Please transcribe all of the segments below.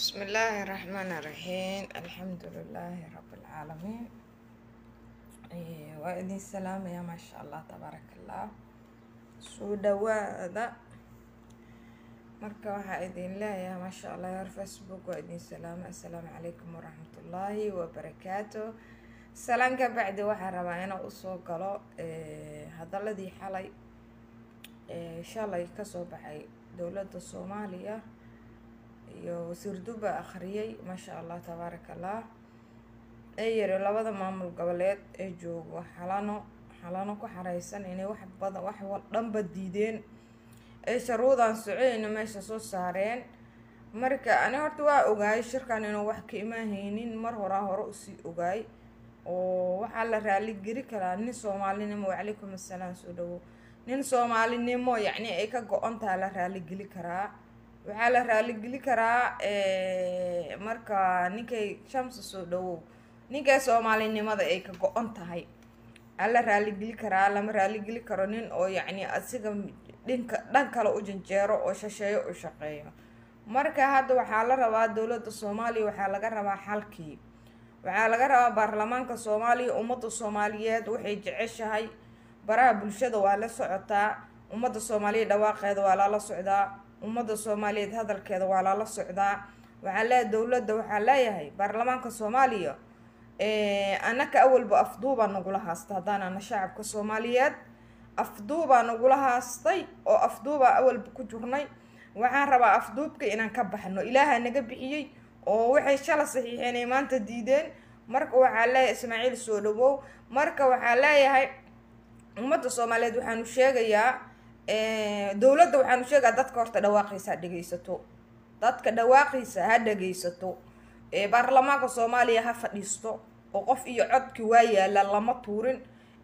بسم الله الرحمن الرحيم الحمد لله رب العالمين إيه، وإذن السلام يا ما شاء الله تبارك الله soo dhawaada marka waxaa idin leeyahay maasha allah reer facebook waa idin salaamo assalaamu calaykum waraxmatullaahi wabarakaatu salaan ka bacdi waxaan rabaa inaan usoo galo eh, hadaladii xalay eh, shalay kasoo baxay dowladda soomaaliya iyo wasiir duba akhriyay maasha allah tabaaraka allah ee yiri labada maamul goboleed ee joogo xalano xalano ku xareysan inay wax badan wax wal- dhanba diideen ay sharuudan soceyna meesha soo saareen marka ani horta waa ogaay shirkan inuu wax ka imaahaynin mar horaa hore usii ogaay oo waxaa la raaligeli karaa nin soomaalinimo wacalaykum assalaam soo dhawo nin soomaalinimo yacni ay ka go-on taha la raaligeli karaa waxaa la raaligeli karaa eh, marka ninkay shamsa soo dhawow ninkay soomaalinimada ay ka go-on tahay ala raaligeli karaa lama raaligeli karo nin oo yacni asiga dhinka dhan kale u janjeero oo shasheeyo u shaqeeyo marka hadda waxaa la rabaa dowladda soomaaliya waxaa laga rabaa xalkii waxaa laga rabaa baarlamaanka soomaaliya ummadda soomaaliyeed waxay jeceshahay baraha bulshada waa la socotaa ummadda soomaaliya dhawaaqeeda waa lala socdaa ummadda soomaaliyeed hadalkeeda waa lala socdaa waxaa leeyahay dowladda waxaa leeyahay baarlamaanka soomaaliya Eh, annaka awalba afduubaa nagula haasta haddaan ana shacabka soomaaliyeed afduubaa nagula haastay oo afduubaa awalba ku jirnay waxaan rabaa afduubka inaan ka baxno ilaaha naga bixiyey oo waxay shala saxiixeen ay maanta diideen marka waxaa leeyahay ismaaciil soo dhawow marka waxaa leeyahay ummadda soomaaliyeed waxaanu sheegayaa eh, dowladda waxaanu sheegayaa dadka horta dhawaaqiisa ha dhegeysato dadka dhawaaqiisa ha dhegeysato ee baarlamaanka soomaaliya ha fadhiisto oo qof iyo codki waa yaala lama tuurin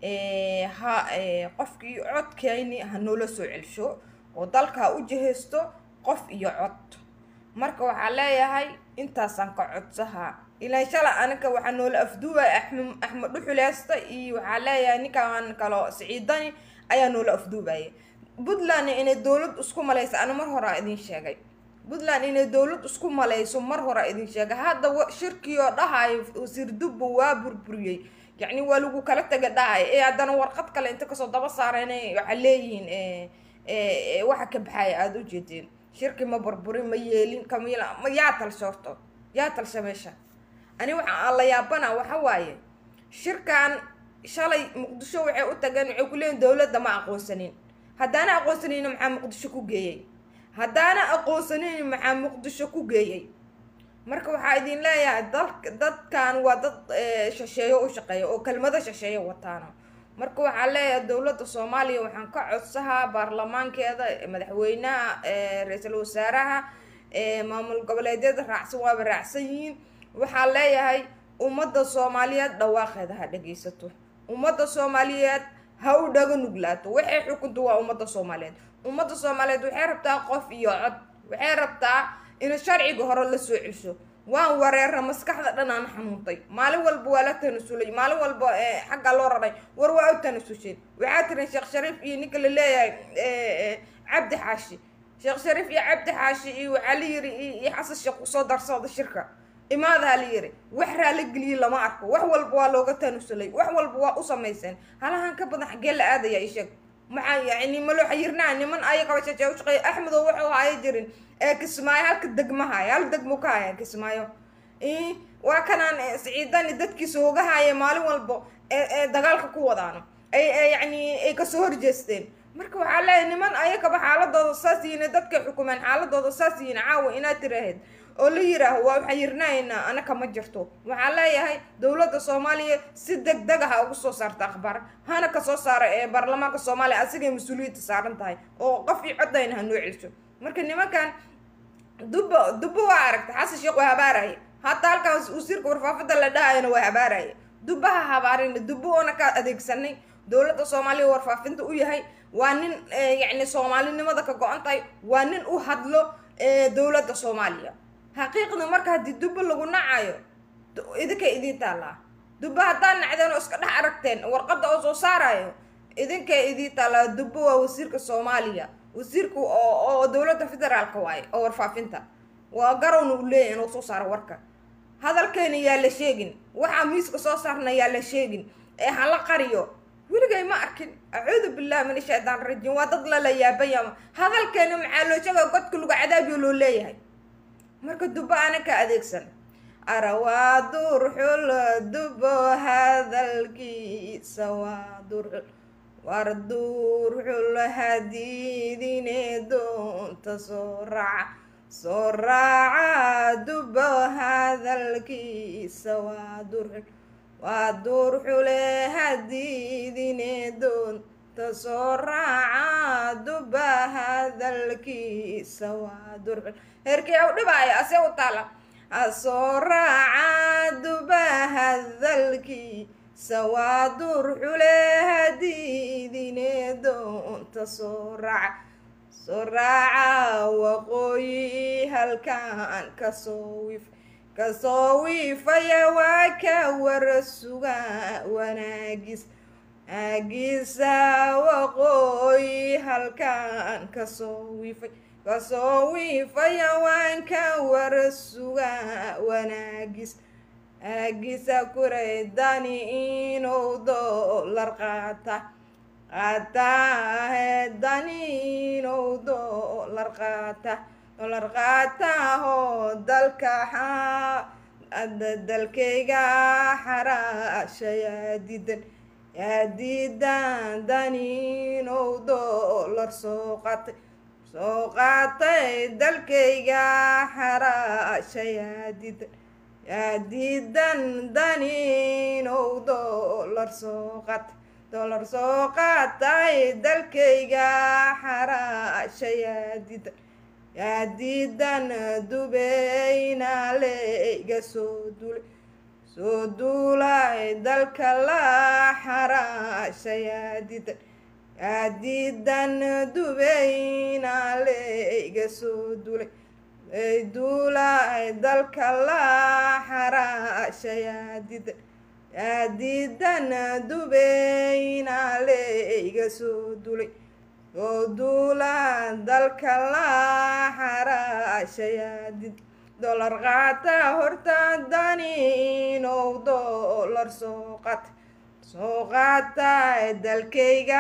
ee, ha ee, qofki iyo codkayni ha noola soo celsho oo dalka ha u jihaysto qof iyo cod marka waxaa leeyahay intaasaan ka codsahaa ilaa shala aniga waxaa noola afduubaya axmed axmed dhuxuleesta iyo waxaa leeyahay ninkaan kalo siciidani ayaa noola afduubaya puntland inay dowlad isku malaysa ani mar hore idin sheegay puntland inay dowlad isku malayso mar hore idin sheegay hadda wa- shirkii oo dhahayo wasiir dubba waa burburiyey yacni waa lagu kala tega dhahay ee haddana warqad kale inta kasoo daba saareen waxaa leeyihiin eh, eh, eh, waxa ka baxaya aada u jeedeen shirki ma burburin ma yeelin kama yeelin ma yaa talsha horto yaa talsha meesha ani waxa aan la yaabana waxa waaye shirkan shalay muqdisho waxay u tageen waxay ku leeyihin dowladda ma aqoonsanin haddaana aqoonsanayna maxaa muqdisho ku geeyey haddaana aqoonsanin maxaa muqdisho ku geeyey marka waxaa idin leeyahay dalka dadkan waa dad eh, shasheeyo u shaqeeya oo kelmado shasheeyo wataano marka waxaa leeyahay dowladda soomaaliya waxaan ka codsahaa baarlamaankeeda madaxweynaha eh, ra-iisul wasaaraha eh, maamul goboleedyada raacsan waaba raacsan yihiin waxaa leeyahay ummadda soomaaliyeed dhawaaqeeda ha dhegeysato ummadda soomaaliyeed ha u dhaga nuglaato waxay xukunta waa ummadda soomaaliyeed ummadda soomaaliyeed waxay rabtaa qof iyo cod waxay rabtaa in sharciga hore la soo celsho waan wareera maskaxda dhan aan xanuuntay maalin walba waa la tanasulay maalin walba eh, xaggaa loo raray war waa u tanasuseen waxaa tiran sheekh shariif iyo ninka la leeyahay eh, eh, cabdi xaashi sheekh shariif iyo cabdi xaashi iyo waxaa la yiri iyo iyo xasan sheekh usoo darsooda shirka imaadaa la yiri wax raaligeliyey lama arko wax walba waa looga tanusulay wax walba waa u samayseen halahan ka badan xaggee la aadaya isheg maxaa yani ma loo xayirnaa niman ayagaba shajee u shaqeeya axmedo wuxuu haya jirin ee kismaayo halka degmahaya hal degmo ka haya kismaayo Ii, waa kanaan eh, siciidani dadkiisa hooga haya maalin walbo ee ee dagaalka ku wadaano ay ay yacni ay kasoo horjeesteen marka waxaa leeyahay niman ayagaba xaaladooda saas yihiin dadkay xukumeen xaaladooda saas yihiin caawa inaad tiraahid oo la yiraaho waa xayirnaayna anaka ma jirto waxaa leeyahay dowladda soomaaliya si deg deg ah ugu soo saarta akhbaar hana kasoo saara ee baarlamaanka soomaaliya asigay mas-uuliyadda saaran tahay oo qof iyo codayna ha noo celiso marka nimankan dubba dubba waa aragta xasan sheekh waa habaaraya hataa halkan wasiirka warfaafada la dhahayana waa habaaraya dubba ha habaarina dubba oona ka adeegsanay dowladda soomaaliya warfaafinta u yahay waa nin eh, yacni soomaalinimada ka go-an tahay waa nin u hadlo eh, dowladda soomaaliya xaqiiqda marka haddii dubba lagu nacayo d- idinkay idiin taallaa dubba haddaad nacdeen oo iska dhex aragteen warqadda oo soo saarayo idinkay idiin taallaa dubba waa wasiirka soomaaliya wasiirku oo oo dowladda federaalka waaye oo warfaafinta waa garowna uu leeyahy inuu soo saaro warka hadalkeena yaa la sheegin waxaa miiska soo saarna yaa la sheegin ee hala qariyo weligay ma arkin acuudu billahi min ashaytaan rajiim waa dad lala yaabayama hadalkeena maxaa loo sheega godka lagu cadaabiyo loo leeyahay marka dubo ana ka adeegsan arawaa durxul dubo hadalkiisa waa durxul war durxul hadiidine doonta soo raaca soo raaca dubo hadalkiisa waa durxul waa durxule hadiidine doonta soo raaca duba hadalkiisa waa durxul heerkii u dhibaayo ase u taala asoo raaca duba hadalkiisa waa durxule hadiidine doonta soo raaca soo raaca waqooyi halkaan kasoo wif kasoo wiifaya waa ka wara suga wanaagis aagisa waqooyi halkaan kasoo wiifay kasoo wiifaya waan ka wara suga wanaagis aagisa kuray dani inuu doolar qaata qaataahe dani inuu doolar qaata doolar qaatahoo dalka dalkayga xaraasha yaa diidan yaa diidan dani inuu doolar soo qaatay soo qaatay dalkayga xaraasha yaa diidan yaa diidan dani inuu doolar soo qaatay doolar soo qaatay dalkayga xaraasha yaa diidan yaa diidan dubeyna layga soo duulay soo duulay dalka la xaraasha yaa diidan yaa diidan dubeyna layga soo duulay ay duulay dalka la xaraasha yaa diidan yaa diidan dubeyna layga soo duulay soo duula dalka la xaraasha yaa diid doolar qaata horta dani inuu doolar soo qaata soo qaata dalkayga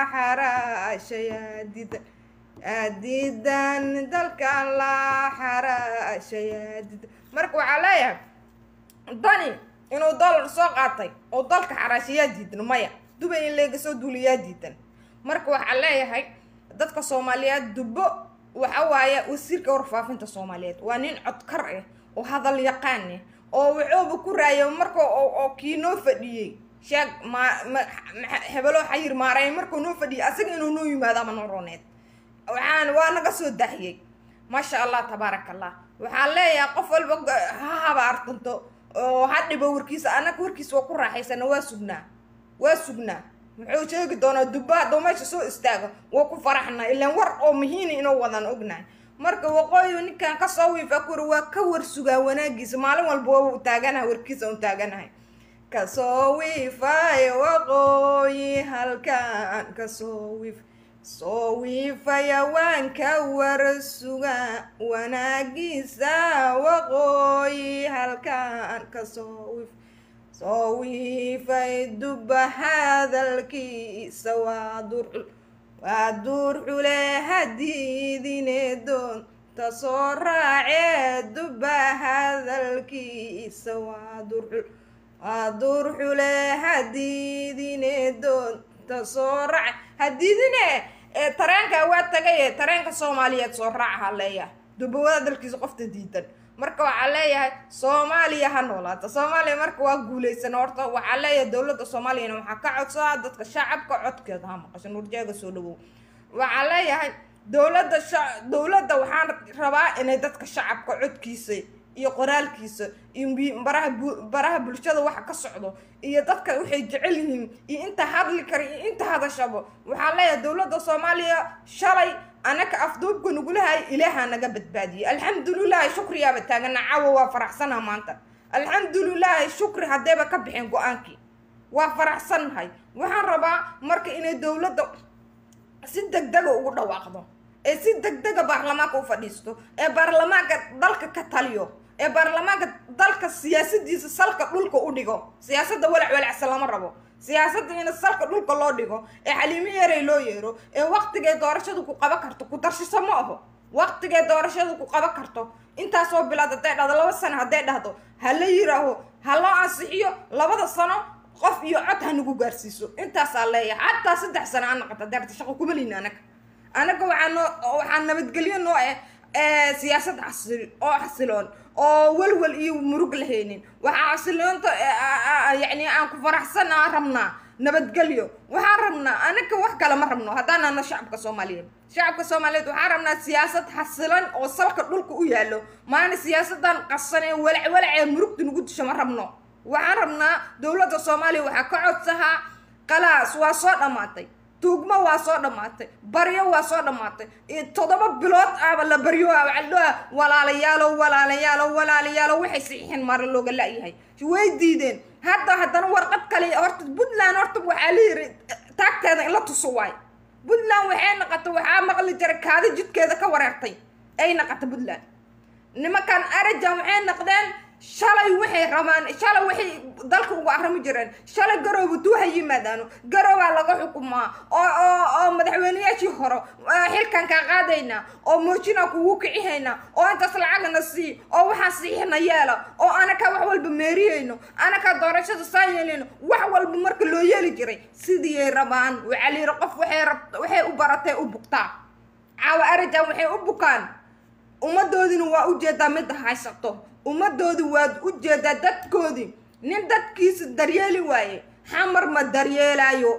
xaraasha yaa diidan yaa diidan dalka la xaraasha yaa diidan marka waxaa leeyahay dani inuu doolar soo qaatay oo dalka xaraasha yaa diidan maya dubay in leega soo duula yaa diidan marka waxaa leeyahay dadka soomaaliyeed dubbo waxa waaye wasiirka warfaafinta soomaaliyeed waa nin codkar ah oo hadal yaqaan ah oo wuxuuba ku raaya marka oo kii noo fadhiyey sheeg ma hebelo xayir maaray markuu noo fadhiyey asaga inuu noo yimaado ama noroneed waxaan waa naga soo daahiyey maasha allah tabaaraka allah waxaan leeyahay qof walba ha habaartanto oo ha dhibo warkiisa annaga warkiisa waa ku raaxaysana waa sugnaa waa sugnaa muxuu sheegi doonaa dubba hadduu meesha soo istaago waa ku faraxnaa ilaan war oo muhiina inuu wadan ognahay marka waqooyi ninkan kasoo wiifa kuri waa ka war sugaa wanaagiisa maalin walba waa u taaganahay warkiisa un taaganahay kasoo wiifay waqooyi halkaan kasoo wiif soo wiifaya waan ka war sugaa wanaagiisa waqooyi halkaan kasoo wiif soo wiifay dubba hadalkiisa waa durxul waa durxule hadiidine doonta soo raacee dubba hadalkiisa waa durxul waa durxule hadiidine doonta soo raace hadiidine ee tareenka waa tagaye tareenka soomaaliyeed soo raaca haleeya dubba hadalkiisa qofta diidan marka waxaa leeyahay soomaaliya ha noolaata soomaaliya marka waa guuleysan horta waxaa leeyahay dowladda soomaaliyana waxaa ka codsadaa dadka shacabka codkeeda ha maqasho nurjeega soo dhawow waxaa leeyahay dowladda sha dowladda waxaan rabaa inay dadka shacabka codkiisa iyo qoraalkiisa iyo baraha baraha bulshada waxa ka socdo iyo dadka waxay jecel yihiin iyo inta hadli kara iyo inta hadashabo waxaa leeyahay dowladda soomaaliya shalay anaka afduubka nagulahay ilaahaa naga badbaadiyey alxamdulilaahi shukriyaaba taagana caawa waa faraxsanaha maanta alxamdulilaahi shukri haddayba ka bixeen go-aankii waa faraxsannahay waxaan rabaa marka inay dowladda si deg dega ugu dhawaaqdo ee si degdega baarlamaanka u fadhiisto ee baarlamaanka dalka ka taliyo ee baarlamaanka dalka siyaasadiisa salka dhulka u dhigo siyaasadda walac walacsan lama rabo siyaasadda in salka dhulka loo dhigo ee xaliimo yarey loo yeero ee waqtigay doorashadu ku qaban karto ku darshiso ma aho waqtigay doorashadu ku qaban karto intaasoo bilaad hadday dhahdo laba sano hadday dhahdo ha la yiraaho ha loo ansixiyo labada sano qof iyo cod ha nagu gaarsiiso intaasaa leeyahay xataa saddex sano aan naqata daarta shaqo kuma lihin anaga anaga waxaa noo waxaa nabadgelyo noo eh siyaasad xasil oo xasiloon oo welwel iyo murug lahaynin waxaa xasiloonta yacni aan ku faraxsan aan rabnaa nabadgelyo waxaan rabnaa anaga wax kale ma rabno haddaan nahno shacabka soomaaliyeed shacabka soomaaliyeed waxaan rabnaa siyaasad xasilan oo salka dhulka u yaallo maana siyaasadan qasan ee walac walac ee murugta nagu disho ma rabno waxaan rabnaa dowladda soomaaliya waxaa ka codsahaa qalaas waa soo dhammaatay tuugmo waa soo dhammaatay baryo waa soo dhammaatay toddoba bilood aaba la baryo waxaa walaalayaalo walaalayaalo walaalayaalo waxay saxiixeen mara looga la-yahay way diideen hadda haddana warqad kale horta puntland horta waxaa la yiri taagteeda in la tuso waay puntland waxay naqata waxaa maqli jiray kaadi jidkeeda ka wareertay ay naqata puntland nimankan arajan waxay naqdeen shalay waxay rabaan shalay waxay dalka ugu arrimi jireen shalay garowba tuu ha yimaadaano garowaa laga xukumaa oo oo oo madaxweyneyaashii hore xilkan kaa qaadaynaa oo moojinaa kugu kicihaynaa oo intaas lacagna sii oo waxaa siixina yeela oo anakaa wax walba meeriyayno anakaa doorashada saa yeelayno wax walba marka loo yeeli jiray sidiiyay rabaan waxaa la yidhi qof waxay rab waxay u baratay u bugtaa caawa arajan waxay u bukaan ummadoodina waa ujeedaa midda haysato ummadoodi waad u jeedaa dadkoodii nin dadkiisa daryeeli waaye xamar ma daryeelaayo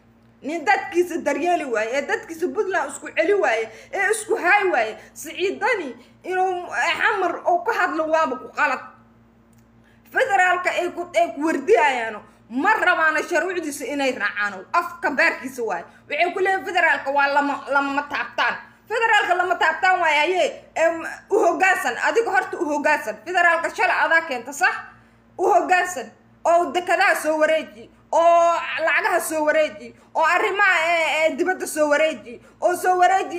nin dadkiisa daryeeli waaye ee dadkiisa puntland isku celi waaye ee isku haay waaye siciidani inuu xamar oo ka hadlo waaba ku qalad federaalka ay ku ay ku wardiyayaano ma rabaana sharuucdiisa inay raacaano afka baarkiisa waaye waxay ku leeyihin federaalka waa lama lamama taabtaan federaalka lama taabtaan waayo haye u hoggaansan adiga horta u hoggaansan federaalka shalay adaa keenta sax u hoggaansan oo dekadaha soo wareeji oo lacagaha soo wareeji oo arrimaha dibadda soo wareeji oo soo wareeji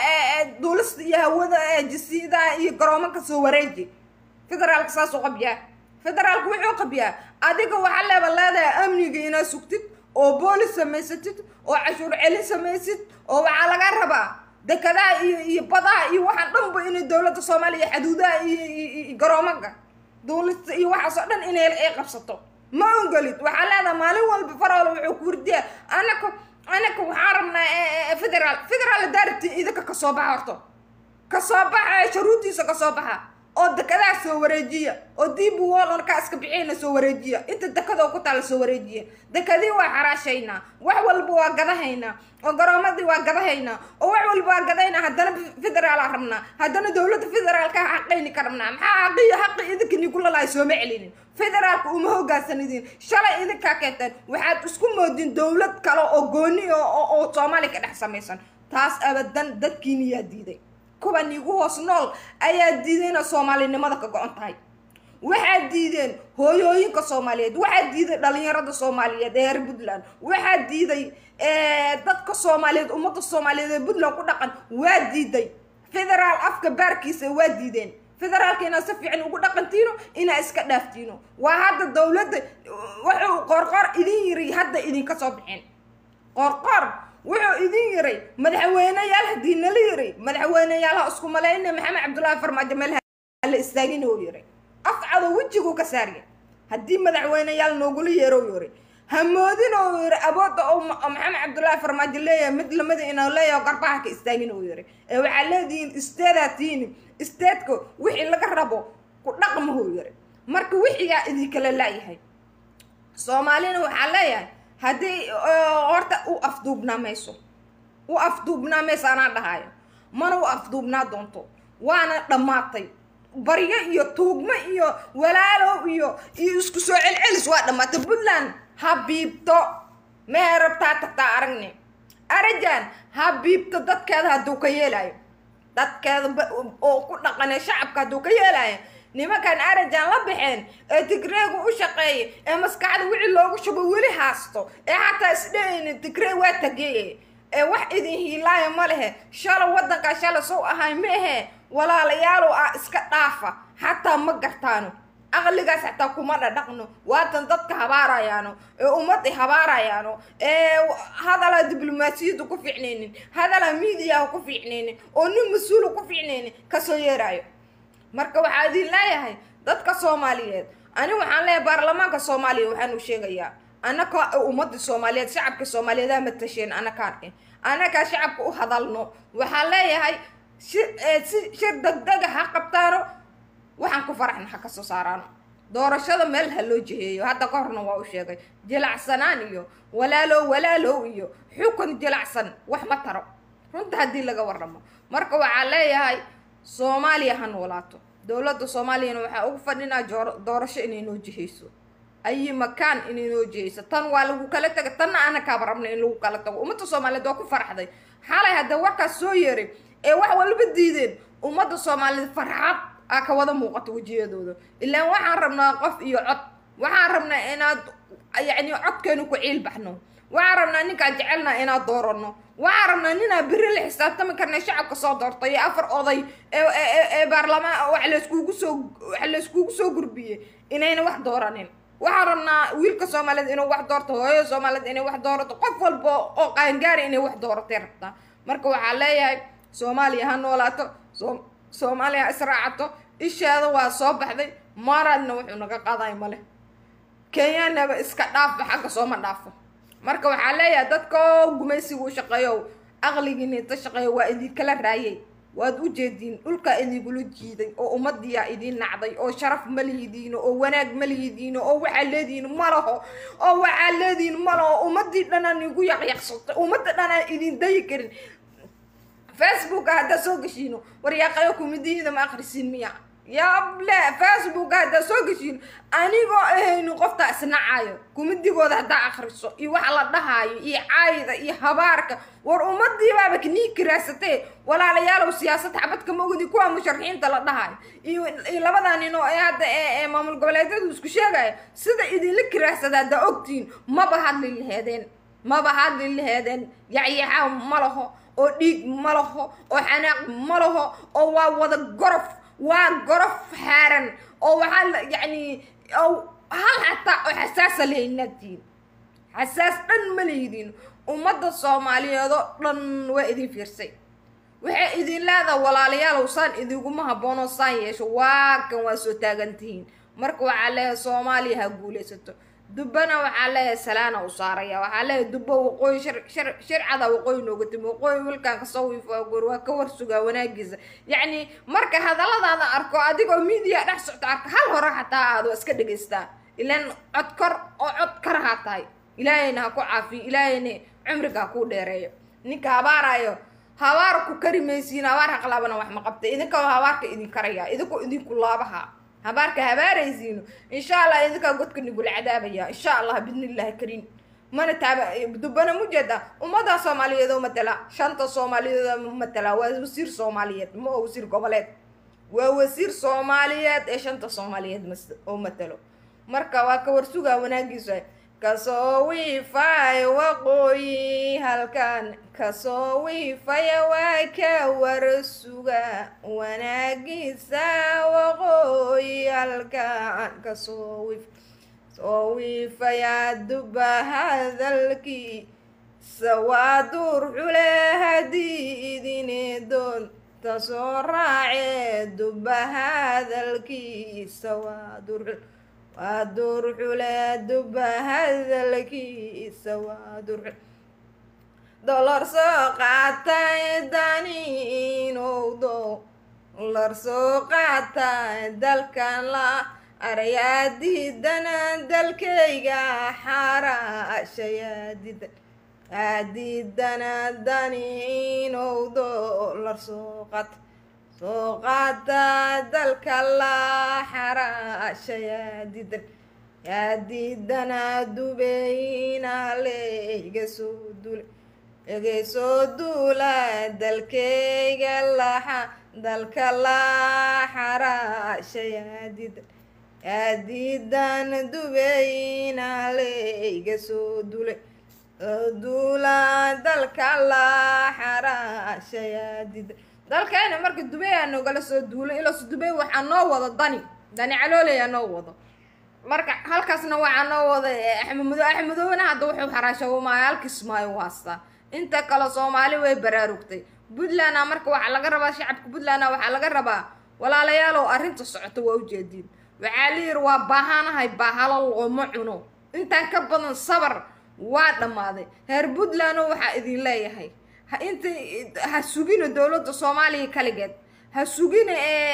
duulista iyo hawada jasiidaha iyo garoomanka soo wareeji federaalka saasuu qabyaa federaalka wuxuu qabyaa adiga waxaa leeba leedahay amniga inaad sugtid oo boolis samaysatid oo cashuur celin samaysid oo waxaa laga rabaa dekadaha iyo iyo badaha iyo waxaan dhanba inay dowladda soomaaliya xaduudaha iyo garoomanka duulista iyo waxaas oo dhan inay ay qabsato ma ongolid waxaa leedaha maalin walba farool wuxuu ku wardiya anaka anaka waxaan rabnaa federaal federaal daarati idinka kasoo baxa horto kasoo baxa sharuudiisa kasoo baxa oo dekadaha soo wareejiya oo diib wall on kaa iska bixiyna soo wareejiya inta dekadoo ku taala soo wareejiya dekadii waa xaraashaynaa wax walba waa gadahaynaa oo garoomadii waa gadahaynaa oo wax walba waa gadahaynaa haddana federaalaa rabnaa haddana dowladda federaalka xaqayni ka rabnaa maxaa xaqiyo xaqi idinka nigulalahay sooma celinin federaalka uma hogaansanidin shalay idinkaa keenteen waxaad isku moodin dowlad kale oo gooni oo soomaaliya ka dhex samaysan taas abadan dadkiiniyaa diiday kuwan igu hoos nool ayaa diiday inay soomaalinimada ka go-on tahay waxaa diideen hooyooyinka soomaaliyeed waxaa diiday dhalinyarada soomaaliyeed ee reer puntland waxaa diiday dadka soomaaliyeed ummadda soomaaliyeed ee puntland ku dhaqan waa diiday federaal afka baarkiisa waa diideen federaalka inaad si fiican ugu dhaqantiino inaad iska dhaaftiino waa hadda dowladda wuxuu qorqor idin yiri hadda idinka soo bixin qorqor wuxuu idin yiray madaxweyneyaal haddii nala yiray madaxweyneyaalaha isku malayna maxamed cabdullaahi farmaajo meelaha la istaagin uu yiray afcado wejiguu ka saarya haddii madaxweyneyaal noogula yeero yiray hamoodin uu yiri awoodda oo maxamed cabdullaahi farmaajo leeyahay mid lamida inuu leeyahay garbaha ka istaagin uu yiray ee waxaa leedihiin isteedaa tiini isteedka wixii laga rabo ku dhaqmahuu yiray marka wixigaa idinkala laayahay soomaalina waxaa leeyahay haddii horta u afduubnaa mayso u afduubnaa mayso anaa dhahayo mana u afduubnaa doonto waana dhammaatay baryo iyo tuugmo iyo walaalow iyo iyo isku soo celcelis waa dhammaatay puntland ha biibto mee rabtaa tagtaa aragni arajan ha biibto dadkeeda hadduu ka yeelayo dadkeeda oo ku dhaqanee shacabka hadduu ka yeelayo nimankan arajan la baxeen ee tigreegu u shaqeeya ee maskaxda wixii loogu shubo weli haasto ee xataa isdhehayni tigree waa tageye ee wax idin hiilaaya ma lehe shala waddankaa shala sow ahay ma ahe walaalayaalow ah iska dhaafa xataa ma gartaano aqligaas xataa kuma dhadhaqno waatan dadka habaarayaano ee ummadda habaarayaano ee hadalaa diblomaasiyadda ku fiicnaynin hadalaa miidiyaha ku fiicnaynin oo nin mas-uula ku fiicnaynin kasoo yeeraayo marka waxaa idin leeyahay dadka soomaaliyeed ani waxaan leeyahay baarlamaanka soomaaliya waxaan u sheegayaa annaka ummadda soomaaliyeed shacabka soomaaliyeed aa matasheen annaka arkin annakaa shacabka u hadalno waxaan leeyahay si si shir degdega ha qabtaano waxaan ku faraxna ha kasoo saaraano doorashada meel ha loo jiheeyo hadda ka horna waa u sheegay jilacsanaan iyo walaalow walaalow iyo xukun jilacsan wax ma taro runta haddii laga warramo marka waxaa leeyahay soomaaliya ha noolaato dowladda soomaaliyana waxaa ugu fadhinaa doorasho inay noo jihayso ayi makaan inay noo jihayso tan waa lagu kala taga tanna ana kaaba rabna in lagu kala tago ummadda soomaaliyeed waa ku faraxday xalay hadda warkaas soo yeeray ee wax walba diideen ummadda soomaaliyeed farxad aa ka wada muuqato wejiyadooda ilaan waxaan rabnaa qof iyo cod waxaan rabnaa inaad yacni codkeenu ku ciil baxno waxaan rabnaa ninkaan jecelnaa inaad doorano waxaan rabnaa ninaa beri la xisaabtami karna shacabka soo doortay ee afar oday ee baarlamaan wax layskugu soo wax layskugu soo gurbiyey inayna wax dooranin waxaan rabnaa wiilka soomaaliyeed inuu wax doorto hooyada soomaaliyeed inay wax doorato qof walba oo qaangaari inay wax dooratay rabtaa marka waxaa leeyahay soomaaliya ha noolaato soomaaliya ha israacato isheeda waa soo baxday maaraadna wuxuu naga qaadayo male kenyanaba iska dhaafba xagga sooma dhaafo marka waxaa leeyahay dadka gumaysiga u shaqeeyo aqligiina inta shaqeeyo waa idinkala raayay waad u jeediin dhulkaa idinkula jiiday oo ummadiyaa idin nacday oo sharaf ma lihidiino oo wanaag ma lihidiino oo waxaa leedihiin ma laho oo waxaa leedihiin ma laho ummadii dhanaan igu yaqyaqsatay ummadda dhanaan idin dayi karin facebooka haddaa soo geshiino waryaaqayo kumidihiida ma akrisiin miya yable facebooka haddaa soo geshiino anigoo ahaynin qoftaa isnacayo kumidigooda haddaa akriso iyo waxa la dhahaayo iyo caayda iyo habaarka war ummadiibaaba knii kiraasatee walaalayaalow siyaasad xabadka maogdi kuwa musharaxiinta la dhahaayo iyo iyo labadaa nin oo ee hadda ee maamul goboleedyadu isku sheegaya sida idinla kiraasada haddaa ogtihiin maba hadli laheedeen maba hadli laheedeen yacyaxaa ma laho oo dhiig ma laho oo xanaaq ma laho oo waa wada gorof waa gorof xaaran oo waxaa yacni hal xataa oo xasaasa leynadiin xasaas dhan ma leydin ummadda soomaaliyeed oo dhan waa idin fiirsay waxay idin leedaha walaalayaalow saan idiguma habboonoo saan yeesho waa kan waa soo taagantihiin marka waxaa leeyahay soomaaliya ha guulaysato dubbana waxaa leeyahay salaana u saaraya waxaa leeyahay dubbo waqooyi sharcada waqooyi nooga timi waqooyi wilkaan kasoo wiifaagoor waa ka warsugaa wanaagiisa yacni marka hadalladaada arko adigoo miidiya dhex socto arka hal hore xataa aad waa iska dhegaystaa ilaan cod kor oo cod karahaa tahay ilaahayna ha ku caafiyo ilaahayna cumriga ha kuu dheereeyo ninka habaarayo habaar ku kari maysiin habaar haqlaabana wax ma qabta idinka habaarka idin karaya idinkoo idinku laabaha habaarka habaaraysiino insha allah idinkaa godka nigula cadaabaya insha allah bidnillahi kariim mana taaba dubbana mujeeda ummadda soomaaliyeed oo matala shanta soomaaliyeed oo matala waa wasiir soomaaliyeed ma oo wasiir goboleed waa wasiir soomaaliyeed ee shanta soomaaliyeed oo matalo marka waa ka warsugaa wanaagiisa kasoo wiifay waqooyi halkan kasoo wiifaya waa ka warsuga wanaagiisa waqooyi halkan kasoo wiif soo wiifaya duba hadalkii sawaaduur xule haddii idine doonta soo raace duba hadalkiisa waaduur xule waa duur xule duba hadalkiisa waa duur xule dolar soo qaatay daniinowdo dolar soo qaatay dalkan la aryaadiidana dalkayga xaraashayaadidan aadiidana daniinow dolar soo qaatay soo qaata dalka la xaraasha yaadidan yaadidana dubeyna layga soo dula iga soo duula dalkayga laxa dalka la xaraasha yaadidan yaadidan dubeyna layga soo dula duula dalka la xaraashayaadida dalkeena marka dubay aa nogala soo duulay ilos dubay waxaa noo wado dani dani calooley aa noo wado marka halkaasna waxaa noo wada axmedo axmedoobena hadda wuxuu xaraashawamaayo halkismaayo waasta inta kale soomaali way baraarugtay puntlandna marka waxaa laga rabaa shacabka puntlandna waxaa laga rabaa walaalayaalow arrinta socota waa ujeediin waxaa la yidhi waa baahanahay baahalo looma cuno intaan ka badan sabar waa dhammaaday reer puntlandoo waxaa idin leeyahay ha inta ha sugina dowladda soomaaliya kaligeed ha sugina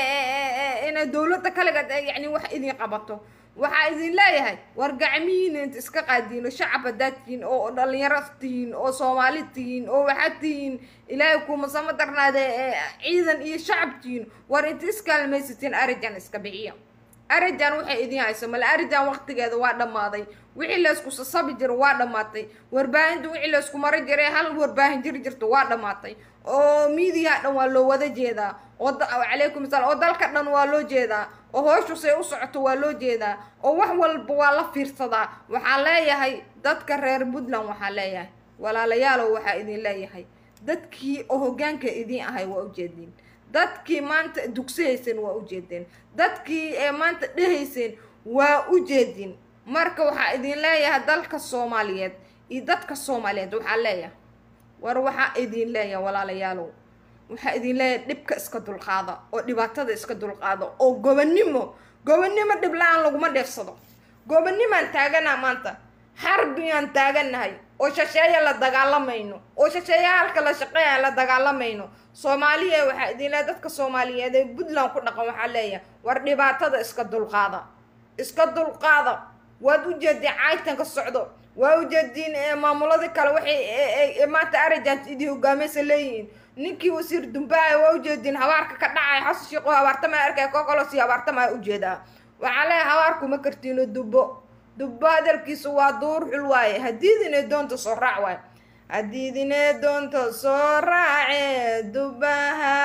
inay dowladda kaligeed yani wax idin qabato waxaa idin leeyahay war gacmihiina inta iska qaadiino shacab haddaad tihiin oo dhalinyaro tihiin oo soomaali tihiin oo waxaad tihiin ilaahay kumasama darnaade ciidan iyo shacab tihiin war inta iskaalmaysatiin arijan iska bixiya arijan waxay idin hayso male arijan waqtigeeda waa dhammaaday wixii laysku sasabi jiro waa dhammaatay warbaahinta wixii laysku mari jiray hal warbaahin jiri jirto waa dhammaatay oo miidiyaha dhan waa loo wada jeedaa oo calaykum salaam oo dalka dhan waa loo jeedaa oo hooshu say u socoto waa loo jeedaa oo wax walba waa la fiirsadaa waxaa leeyahay dadka reer puntland waxaa leeyahay walaalayaalow waxaa idin leeyahay dadkii oo hoggaanka idin ahay waa ujeediin dadkii maanta dugsahayseen waa ujeedeen dadkii ee maanta dhehayseen waa ujeedin marka waxaa idin leeyahay dalka soomaaliyeed iyo dadka soomaaliyeed waxaa leeyahay war waxaa idin leeyahay walaalayaalow waxaa idin leeyahay dhibka iska dulqaada oo dhibaatada iska dulqaada oo gobonnimo gobonnimo dhib la-aan laguma dheefsado gobonnimaan taaganaa maanta xarbiyaan taagannahay oo shasheeya la dagaalamayno oo shasheeya halka la shaqeeya la dagaalamayno soomaaliya waxaa idin leeyahay dadka soomaaliyeed ee puntland ku dhaqan waxaa leeyahay war dhibaatada iska dulqaada iska dulqaada waad ujeediin caaytan ka socdo waa ujeediin maamuladii kale waxay maanta arajant idii hogaamaysa leeyihiin ninkii wasiir dumbaaya waa ujeediin habaarka ka dhacay xasan sheekho habaartama arkay kokolosi habaartamaa ujeedaa waxaa leeyahay habaarku ma kartiino dubbo dubbo hadalkiisu waa duur xul waaye hadiidine doonta soo raac waaye hadiidine doonta soo raace dubba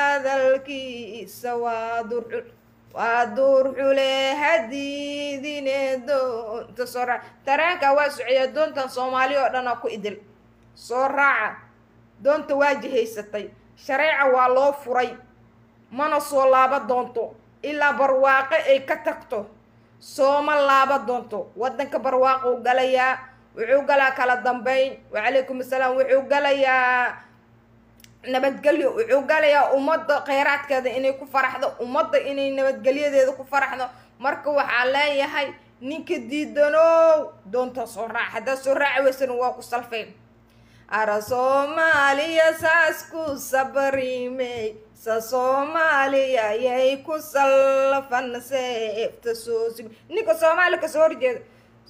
hadalkiisa waa duur xul waa duur xule hadiidine doonta soo raaca taraanka waa socya doontan soomaali oo dhan oo ku idil soo raaca doonta waa jihaysatay shareeca waa loo furay mana soo laaba doonto ilaa barwaaqo ay ka tagto sooma laaba doonto waddanka barwaaqou galayaa wuxuu galaa kala dambeyn wacalaykum assalaam wuxuu galayaa nabadgelyo wuxuu galayaa ummadda kheyraadkeeda inay ku faraxdo ummadda inay nabadgelyadeeda ku faraxdo marka waxaa leeyahay ninka diidanow doonta soo raac haddaad soo raaci weysana waa ku salfayn ara soomaaliya saas ku sabrimey sa soomaaliya yay ku salfan seefta soo sib ninka soomaali kasoo horjeeda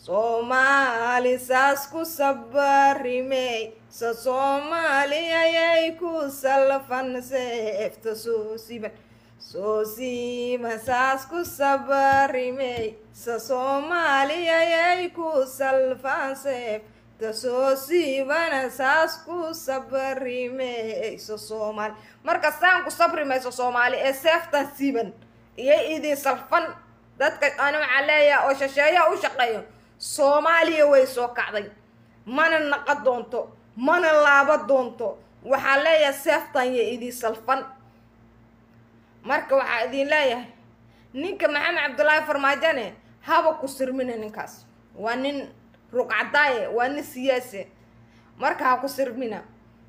soomaali saas ku sabrimey sa soomaaliya yay ku salfan seefta soo siban soo siima saas ku sabrimey sa soomaaliya yay ku salfan seef tasoo siibana saas ku sabrimayso soomaali marka saan ku sabrimayso soomaali ee seeftan siiban iyo idin salfan dadka ani waxaa leeyaha oo shasheeyaha u shaqeeyo soomaaliya way soo kacday mana naqa doonto mana laaba doonto waxaa leeyahay seeftan iyo idin salfan marka waxaa idin leeyahay ninka maxamed cabdullaahi farmaajane haba ku sirmina ninkaas waa nin rugcadaaye waa nin siyaase marka ha ku sirmina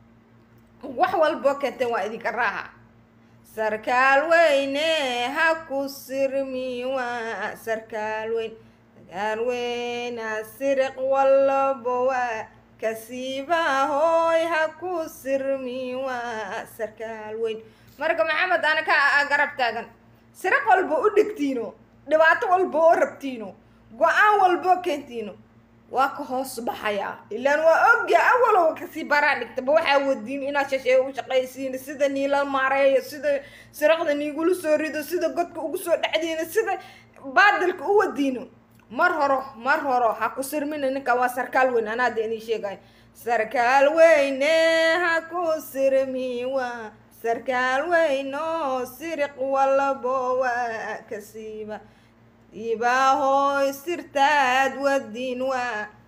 wax walboo keenteen waa idinka raaha sarkaal weyne ha ku sirmi waa sarkaal weyn sarkaal weyna siriq walbo waa kasiiba hooy ha ku sirmi waa sarkaal weyn marka maxamed ana ka garab taagan siriq walba u dhigtiino dhibaato walba oo rabtiino go-aan walboo keentiino waa ka hoos baxayaa ilaan waa ogya awalow kasii baraa dhigtaba waxaa wadiin inaad shasheeyo u shaqaysiin sida niila maareeyo sida siraqda niigula soo rido sida godka ugu soo dhacdiino sida baadilka u wadiino mar horo mar horo ha ku sirmina ninka waa sarkaal weyn anaada inii sheegay sarkaal weyne ha ku sirmi waa sarkaal weyno siriq walabo waa kasiiba ibaahoy sirtaad wadiin waa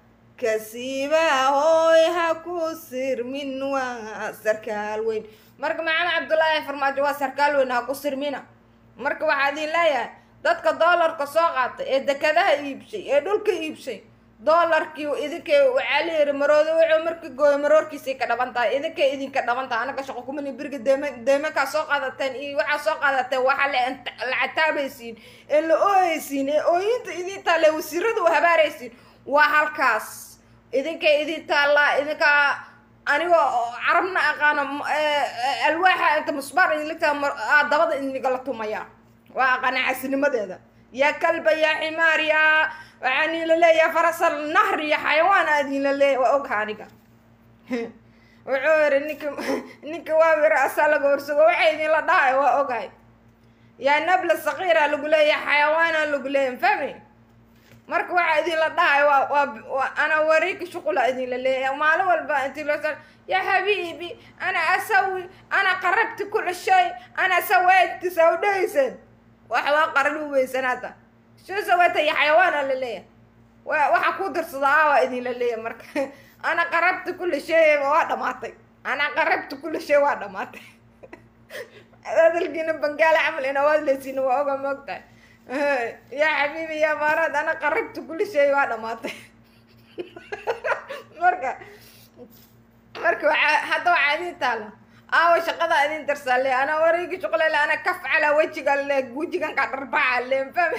kasiiba hooy ha ku sirmin waa sarkaal weyn marka maxamed cabdullaahi farmaajo waa sarkaal weyn ha ku sirmina marka waxaa idin leeyahay dadka doolarka soo qaatay ee dekadaha iibshay ee dhulka iibshay doolarkii idinkay waxaa la yiri maroodo wuxuu marka gooyo maroorkiisay ka dhaban tahay idinkay idinka dhaban tahay anaga shaqo kumani beriga deema deemankaa soo qaadateen iyo waxaa soo qaadateen waxaa la la cataabaysiin ee la ooyeysiin ee ooyinta idin taale wasiirada u habaaraysiin waa halkaas idinkay idin taallaa idinkaa anigoo carabna aqaano alwaaxa inta musbaar idinligtaa dabada idinigala tumaya waa aqaana casinimadeeda yaa kalba yaa ximaar yaa waxaan ila leeyahay farasal nahr iyo xayawaan aadinla leeya waa ogha aniga wuxuu yiri ninka ninka waa wira asaa laga horsugo waxa idinla dhahay waa ogahay yaa nabla sakiira lagu leeyahay xayawaana lagu leeyahay fahmi marka waxaa idinla dhahay waa waa ana wareegka shuqula idinla leeyahay maalin walba intii loo sa yaa habiibi ana asawi ana qarabti kula shay ana saweyti sawdhaysan wax waa qaran u weysanaata soo sawata iyo xayawaana la leeyahay wa waxa ku dirsada a waa idinla leeyahay marka ana qarabti kula shay waa dhamaatay ana qarabti kula shay waa dhamaatay hadalkiina bangaala camal inawaad leysiina waa oga moogtahay yaa xabiibi yaa maaraad ana qarabti kula shay waa dhamaatay marka marka waxaa hadda waxaa idin taala aawa shaqada idin darsaale ana wareegi shuqlale ana kaf calaa wejiga le wejigan ka dharbaca le fahme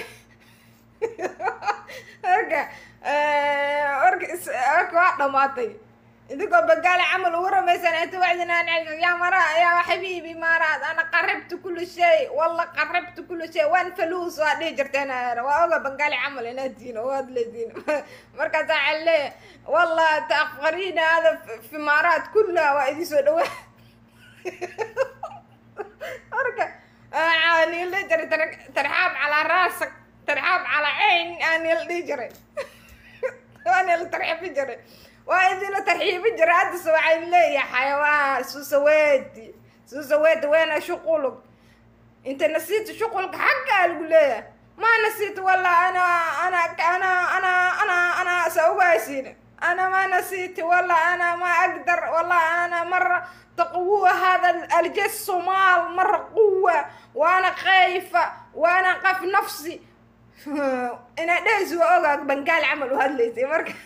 marka marka marka waa dhamaatay idinkoo bagaale camal ugu ramaysan inta waxdinaan yaa mara yaa xabiibi maaraad ana qarabtu kulli shay walla qarabtu kulli shay waan faluus waa dhihi jirteen waa oga bangaali camal inaad tihiin oo waad leediin markaas waxaa leeyahay walla taaqfariina hada fi maaraad kullaha waa idin soo dhawaa marka niil dhihi jiray tarxaab calaa raasak tarxaab calaa cayn aa niil dhihi jiray waa niil tarxiibi jiray waa idinla tarxiibi jiray haddase waxay leeyahay xayawaan suusaweti suusaweti weena shuqulug inta nasiita shuqulka xaggaa lagu leeyahay ma nasiita walla ana ana ana ana ana ana sa ugaasiina أنا ما نسيت والله أنا ما أقدر والله أنا مرة تقوى هذا الجيش الصومال مرة قوة وأنا خايفة وأنا قف نفسي أنا دايس وأوقع بنقال عمل وهذا ليس مرة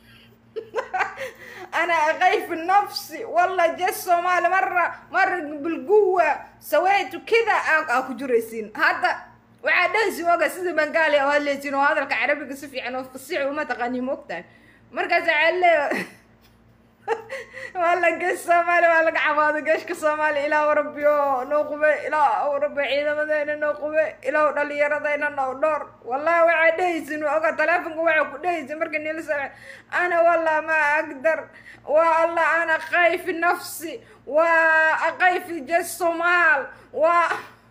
أنا خايف نفسي والله جيش الصومال مرة مرة بالقوة سويت كذا أكو جريسين هذا waxaa dhansi oga sida bangaali oo hadlaysin oo hadalka carabiga si fiican oo fasiix uma taqaani moogtahay markaas waxaa leeya waa la gees soomaali waa laga cabaado geeshka soomaali ilaahu rabbiyo noo qube ilaahu rabbi ciidamadeena noo qube ilaahu dhalinyaradayna noo dhowr wallahi waxaa dhehaysin oga taleefonka waxaa ku dhehaysin marka nila same ana wallah ma agdar waa allah ana khayfi nafsi waa khayfi jees soomaal waa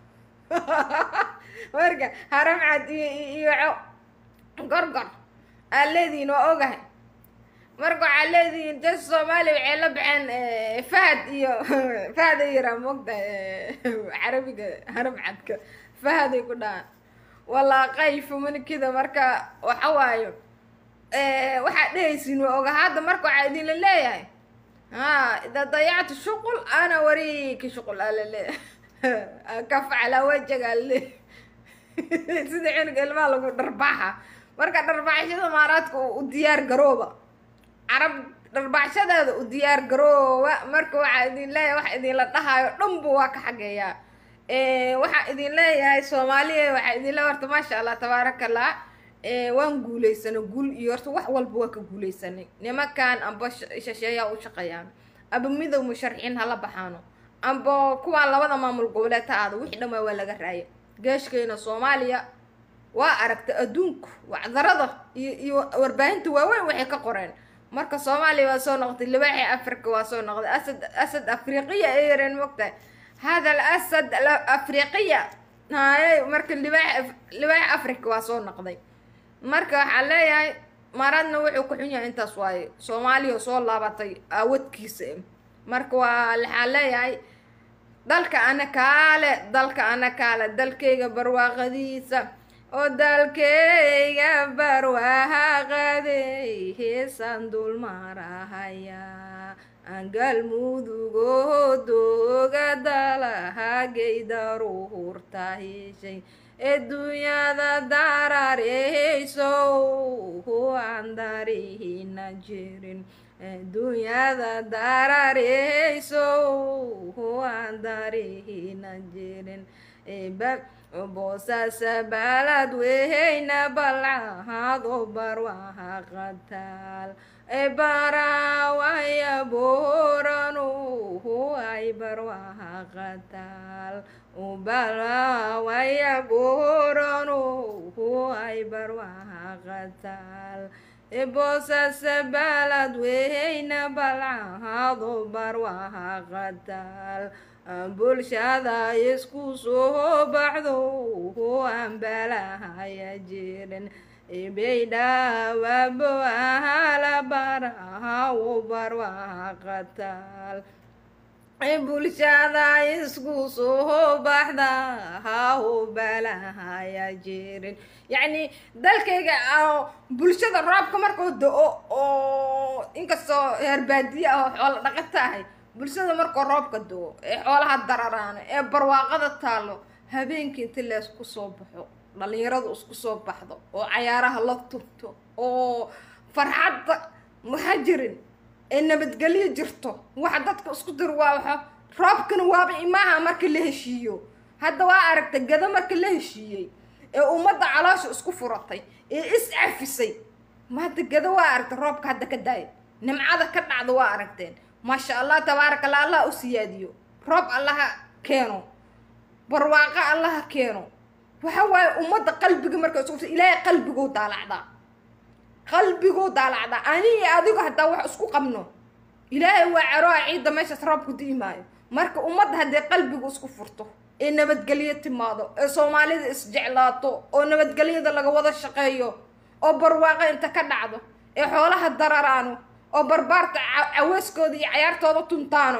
marka haram cad iyo iyo gorgor aa leedihiin waa ogahay marka waxaa leedihiin dad soomaaliya waxay la baxeen fahad iyo fahad ay yiraa moogta carabiga haram cadka fahaday ku dhahaan walaa qayfu manikida marka waxa waayo waxaa dhehaysiin waa oga hadda marka waxaa idinla leeyahay ha ida dayactu shuqul ana wariiki shuqul aa la leeyahay kaf calaa wajaga le sida cunuga ilmaha lagu dharbaaxa marka dharbaaxshada maaraadka u diyaar garooba carab dharbaaxshadeeda u diyaar garooba marka waxaa idin leeyahay waxa idinla dhahayo dhanba waa ka xageeyaa waxaa idin leeyahay soomaaliya waxaa idin leeyahay horta maasha allah tabaaraka allah waan guulaysanay guul iyo horta wax walba waa ka guulaysanay nimankan amba shasheeyaa u shaqeeyaan aba midow musharxiin hala baxaano amba kuwaan labada maamul goboleed ha aada wixii dhammaa waa laga raaya geeshkeena soomaaliya waa aragtay adduunku wacdarada iyo iyo warbaahinta waaweyn waxay ka qoreen marka soomaaliya waa soo noqotay libaaxii africa waa soo noqday asad asad afriqiya ay yareen mogtahay hada al asad afriqiya haye marka libaax libaax africa waa soo noqday marka waxaa leeyahay maradna wuxuu ku xun yahay intaas waaye soomaaliya soo laabatay aawadkiisa marka waa waxaa leeyahay dalka ana kaale dalka ana kaale dalkayga barwaaqadiisa oo dalkayga barwaaqaday heesaan dulmarahaya aan galmudugoo dooga dalahagaydaruhurta heshay adduunyada darareyso aan darihina jirin adduunyada darareyso aan darihina jirin boosasa balad weheyna balcahado barwahaqataal barawaya boranu ay barwahaqataal barawaya boranu ay barwahaqataal boosasa balad weheyna balcahado barwahaqataal bulshada isku soo baxdo aan balahaya jirin baydhawabo ahala barahawo barwaqataal bulshada isku soo baxda hawo balahaya jirin yacni dalkayga bulshada roobka markuu do-o oo inkastoo heerbaadiye ah oo xoolo dhaqata ahay bulshada markuu roobka do-o ee xoolaha dararaano ee barwaaqada taalo habeenkii inti leesku soo baxo dhalinyaradu isku soo baxdo oo cayaaraha la turto oo farxadda waxaa jirin ee nabadgelyo jirto waxa dadka isku dir waa waxa roobkana waaba imaaha marka la heshiiyo hadda waa aragtay gado marka la heshiiyey ee ummadda caloosha isku furatay ee is cafisay ma hadda gado waa aragtay roobka hadda ka daaya nimcada ka dhacda waa aragteen maasha allah tabaaraka allah allah u siyaadiyo roob allaha keeno barwaaqo allaha keeno waxa waaye ummadda qalbiga marka isku ilaahay qalbiguu daalacdaa qalbiguu daalacdaa ani iyo adigu haddaa wax isku qabno ilaahay waa caroa ciidda meeshaas roobku di'i maayo marka ummadda haddee qalbigu isku furto ee nabadgelyo timaado ee soomaalida isjeclaato oo nabadgelyada laga wada shaqeeyo oo barwaaqo inta ka dhacdo ee xoolaha dararaano oo barbaarta caweyskooda iyo cayaartooda tuntaano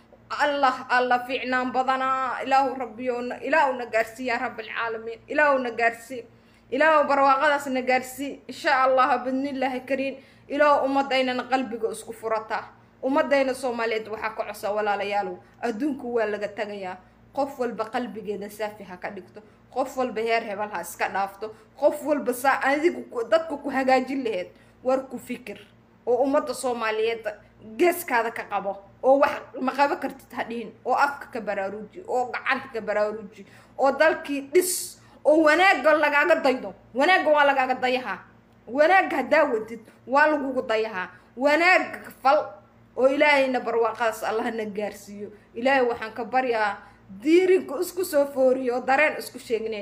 allah allah fiicnaan badanaa ilaahu rabbiyo ilaahu na gaarsii yaa rab alcaalamiin ilaahu na gaarsii ilaahu barwaaqadaas na gaarsii insha allah bidnillaahi kariim ilaahu ummaddaynana qalbiga isku furataa ummadayna soomaaliyeed waxaa ka cosa walaalayaalow adduunku waa laga tagayaa qof walba qalbigeeda saafi ha ka dhigto qof walba heer hebel ha iska dhaafto qof walba saa adigu dadka ku hagaajin laheyd war ku fikir oo ummadda soomaaliyeed geeskaada ka qabo oo wax ma qabo kartid ha dhihin oo afka ka baraaruuji oo gacanta ka baraaruuji oo dalkii dhis oo wanaagga lagaaga daydo wanaagga waa lagaaga dayahaa wanaagga haddaa wadid waa lagugu dayahaa wanaagga fal oo ilaahayna barwaaqadaas allahna gaarsiiyo ilaahay waxaan ka baryaa diirinka isku soo fooriyo oo dareen isku sheegnay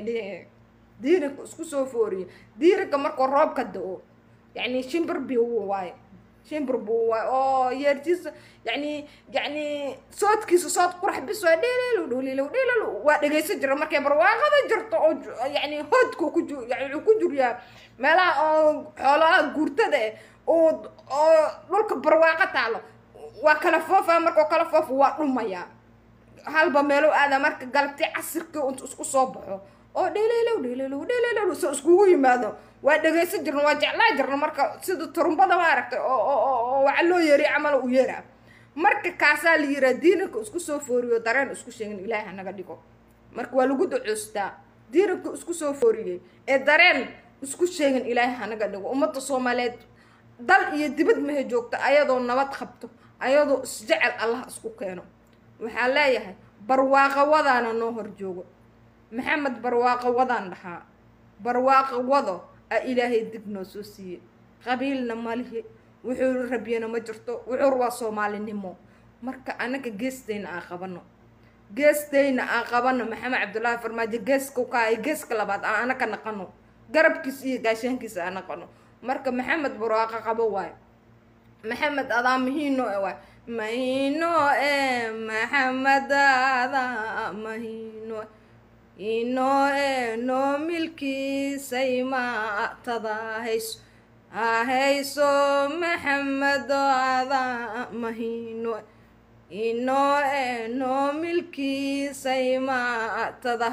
diirinka isku soo fooriyo diirinka markuu roobka da-o yacni shimbir biu waaye shimbir buu waay oo yeertiisa yani yani soodkiisa sood qurax bis waa dheelelo dhoolilo dheelelo waa dhegaysan jira markay barwaaqada jirto oo yani hoodku ku ju yani wuxuu ku juriyaa meelaha oo xoolaha guurtada eh oo oo dhulka barwaaqo taalo waa kala foofa markoo kala foofa waa dhumayaa halba meelo aada marka galabti casirkii unta isku soo baxo oo dheelelo dheelelo dheelelo soo iskugu yimaado waa dhegaysan jirna waa jeclaa jirna marka sida turumbada ma aragtay oo waxa loo yeeriy camal u yeeraa marka kaasaa la yiraa diinanka isku soo fooriyo dareen isku sheegin ilaahay hanaga dhigo marka waa lagu ducoostaa diinanka isku soo fooriyey ee dareen isku sheegin ilaahay hanaga dhigo ummadda soomaaliyeed dal iyo dibad mahe joogto ayadoo nabad qabto ayadoo isjecel allah isku keeno waxaa leeyahay barwaaqo wadaana noo hor joogo maxamed barwaaqo wadaan dhahaa barwaaqo wado a ilaahay dib noo soo siiyey qabiilna malihi wuxuu rabyana ma jirto wuxuur waa soomaalinimo marka anaga geestayna aan qabano geestayna aan qabano maxamed cabdullaahi farmaajo geeska ka ay geeska labaad aan anaka naqano garabkiisa iyo gaashaankiisa aan naqano marka maxamed barwaaqo qabo waayo maxamed adaa mahiino e waay mahino e maxamed adaa mahino ino e noo milkiisay maatada hayso ahayso maxamedo adaa mahino ino e noo milkiisay maatada hayso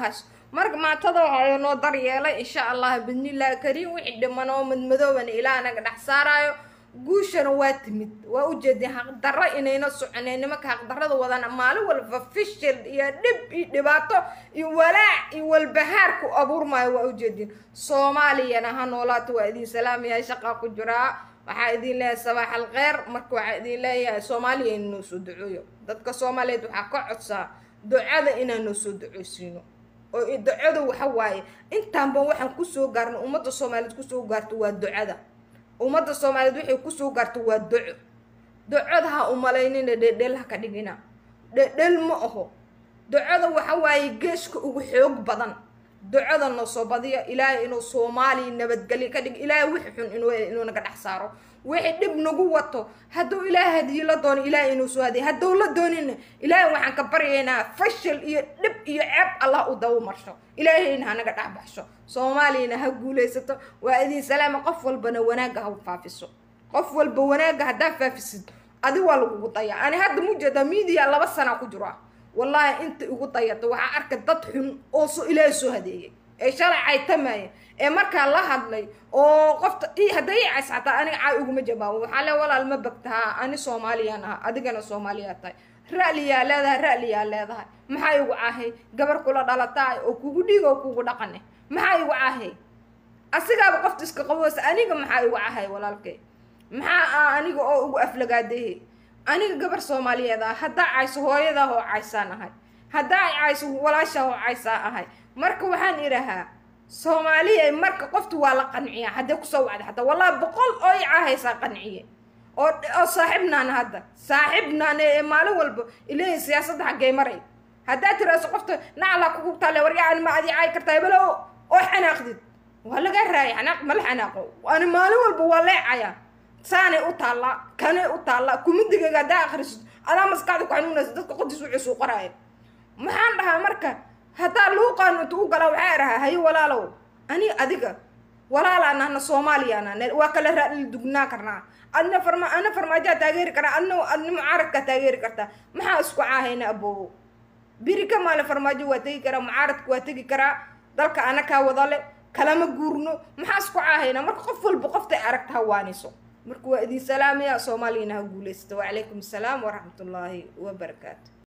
marka maatada waxaa noo daryeelay insha allah bidnillahi kariim wixii dhiman oo madmadoobana ilaah naga dhex saaraayo guushana waa timid waa ujeedeen xaqdarro inayna soconeen nimanka xaqdarrada wadana maalin walba fishil iyo dhib iyo dhibaato iyo walaac iyo walbahaar ku abuurmaayo waa ujeedeen soomaaliyana ha noolaato waa idin salaamayahay shaqaa ku jiraa waxaa idin leeyahay sabaax alkheyr marka waxaa idin leeyahay soomaaliya in noo soo duceeyo dadka soomaaliyeed waxaa ka codsaa ducada inaan noo soo duceysiino oo ducada waxa waaye intaanba waxaan kusoo gaarno ummadda soomaaliyeed kusoo gaarto waa ducada ummadda soomaaliyeed waxay kusoo gaarto waa duco ducada ha umalaynina dhedhel ha ka dhigina dhedhel ma aho ducada waxa waaye geeska ugu xoog badan ducada noo soo badiya ilaahay inuu soomaaliya nabadgelyo ka dhig ilaahay wixi xun inuu naga dhex saaro wixii dhib nagu wato hadduu ilaahay hadiyo la doono ilaahay inuu soo hadiyo hadduu la doonina ilaahay waxaan ka baryaynaa fashil iyo dhib iyo ceeb allah u dawo marsho ilaahayna ha naga dhex baxsho soomaaliyana ha guulaysato waa idin salaama qof walbana wanaagga ha faafiso qof walba wanaagga haddaa faafisid adi waa lagugu daya ani hadda mujeedaa miidiya laba sana ku jiro ah wallaahi inta igu dayato waxaa arka dad xun oo so ilaahay soo hadeeyay ee shalay caytamaya ee markaa la hadlay oo qofta hadday i cays xataa aniga caay uguma jawaabo waxaa le walaal ma bagtahaa ani soomaaliyaan aha adigana soomaaliyaa tahay ra'liyaa leedahay ra'liyaa leedahay maxaa igu cahay gabar kula dhalataay oo kugu dhiig oo kugu dhaqane maxaa igu cahay asigaaba qofta iska qaboosa aniga maxaa igu cahay walaalkay maxaa aniga oo ugu aflagaadehe aniga gabar soomaaliyeed ah haddaa cayso hooyadaa oo caysaan ahay haddaa cayso walaashaa oo caysaa ahay marka waxaan idhahaa soomaaliya marka qofta waa la qanciya haddee kusoo wacda xataa wallahi boqol oo i caahaysaa qanciye oo oo saaxiibnaana hadda saaxiibnaana ee maalin walba ileeyihin siyaasadda xaggee maray haddaa tiraaso qofta naclaa kugu taale waryacan ma adi caay kartaa hebelo oo xanaaqdid waa laga raaya xanaaq mala xanaaqo ani maalin walba waa leecaya saanay u taallaa kanay u taallaa kumidigayga haddaa akhrisid adaa maskaxda ku xanuunaysa dadka qodis wuxuu suu qoraaya maxaan dhahaa marka haddaa luuqaanu inta u galaa waxaa idhahaa haye walaalow ani adiga walaalaan ahna soomaaliyaan ahna waa kala raadli dugnaa karnaa adna farma ana farmaajaa taageeri karaa adna adna mucaaradkaa taageeri kartaa maxaa isku caahayna aboobo biri ka maalin farmaajo waa tegi karaa mucaaradka waa tegi karaa dalka ana kaa wadale kalama guurno maxaa isku caahayna marka qof walba qoftay aragta hawaaniso marka waa idin salaamaya soomaaliyana ha guulaysta wacalaykum assalaam waraxmatullaahi wabarakaatu